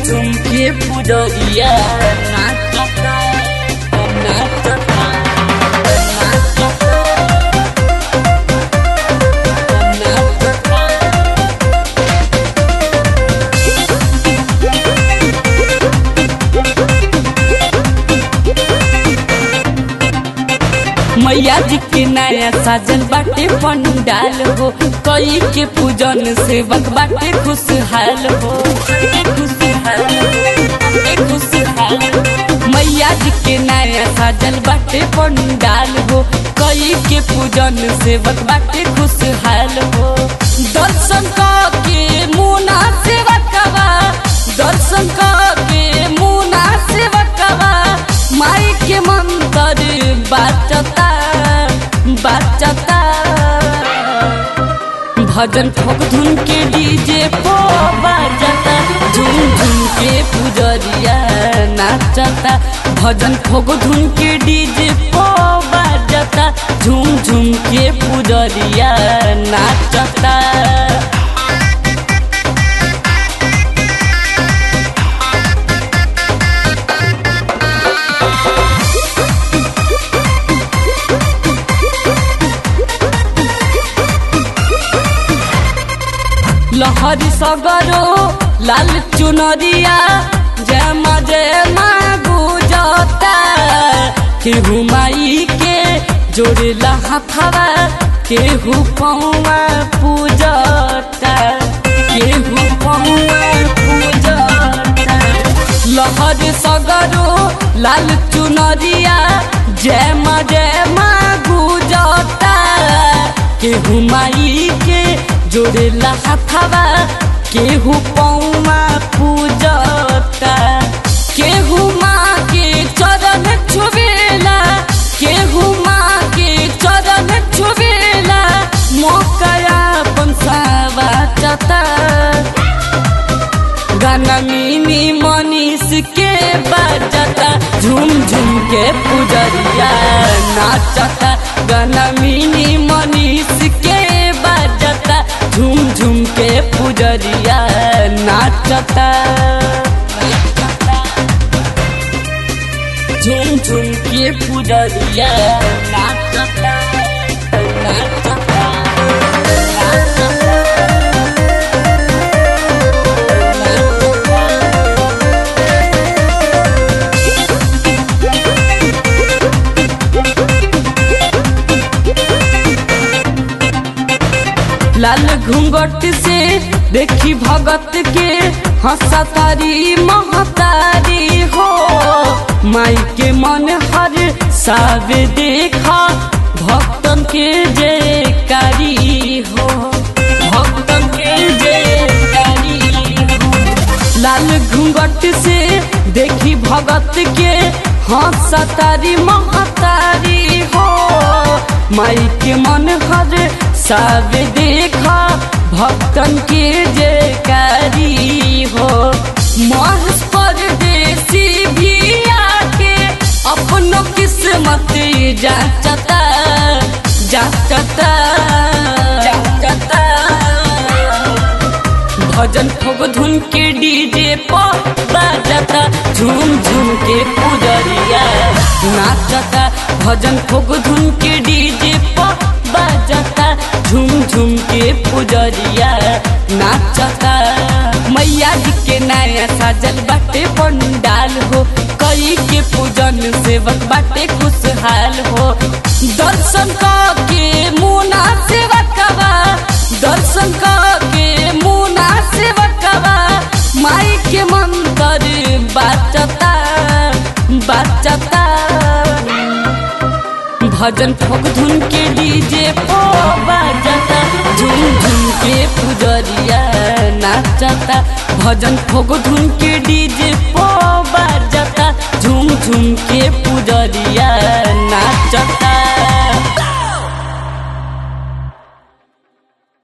झुम के पुजरिया नाचता नाचता नाचता नाचता मैया जी के नया साजन बाटे पंडाल हो कई के पूजन सेवक बाटे खुशहाल हो खुशहाल हो, खुशहाल हो। मैया जी के नया साजन बाटे पंडाल हो कई के पूजन सेवक बाटे खुशहाल हो दर्शन के मुना सेवकवा दर्शन के मुना सेवकवा माई के मंत्र बाचता बाचता भजन ठोक धुन के डीजे पो बाजता झुम झुम के पुजरिया नाचता भजन ठोक धुन के डीजे पो बाजता झुम झुम के पुजरिया नाचता लहरी सगरो लाल चुनरिया जमा जमा गुजता केहू माई के जोड़ेला हथवा केहू पौवा पूजता केहू पौवा पूजता लहरी सगरो लाल चुनरिया जमा जमा गुजता केहू माई के जोड़ेला हथवा केहू पौमा पूजता केहू माँ के चरण छुबेला केहू माँ के चरण छुबेला मोकया पंसावा चता गाना मिनी मनीष के बजता झूम झूम के पुजरिया नाचता गाना मिनी मनीष के बजता झूम झूम के पुजरिया नाचता झूम झूम के पुजरिया नाचता नाचता लाल घूंघट से देखी भगत के हंसतारी महतारी हो माई के मन हर सावे देखा भक्तन के जयकारी हो भक्तन के जयकारी हो लाल घूंघट से देखी भगत के हंसतारी महतारी हो माई के मन हर सब देखा भक्तन के जयकारी हो महस परदेसी भी आके अपनो किस्मत जाचता जाचता जाचता भजन ठोक धुन के डीजे पर बाजता झूम झूम के पुजरिया नाचता भजन ठोक धुन के डीजे पर बाजता झूम झूम के पुजरिया नाचता मैया जी के नया साजल बाटे पंडाल हो कई के पूजन सेवक बाटे खुशहाल हो दर्शन के मुना सेवकवा दर्शन के मुना सेवकवा माई के मंत्र बाचता बाचता भजन ठोक धुन के डीजे पो बाजता झुम झुम के पुजरिया नाचता भजन ठोक धुन के डीजे पो बाजता झुम झुम के पुजरिया नाचता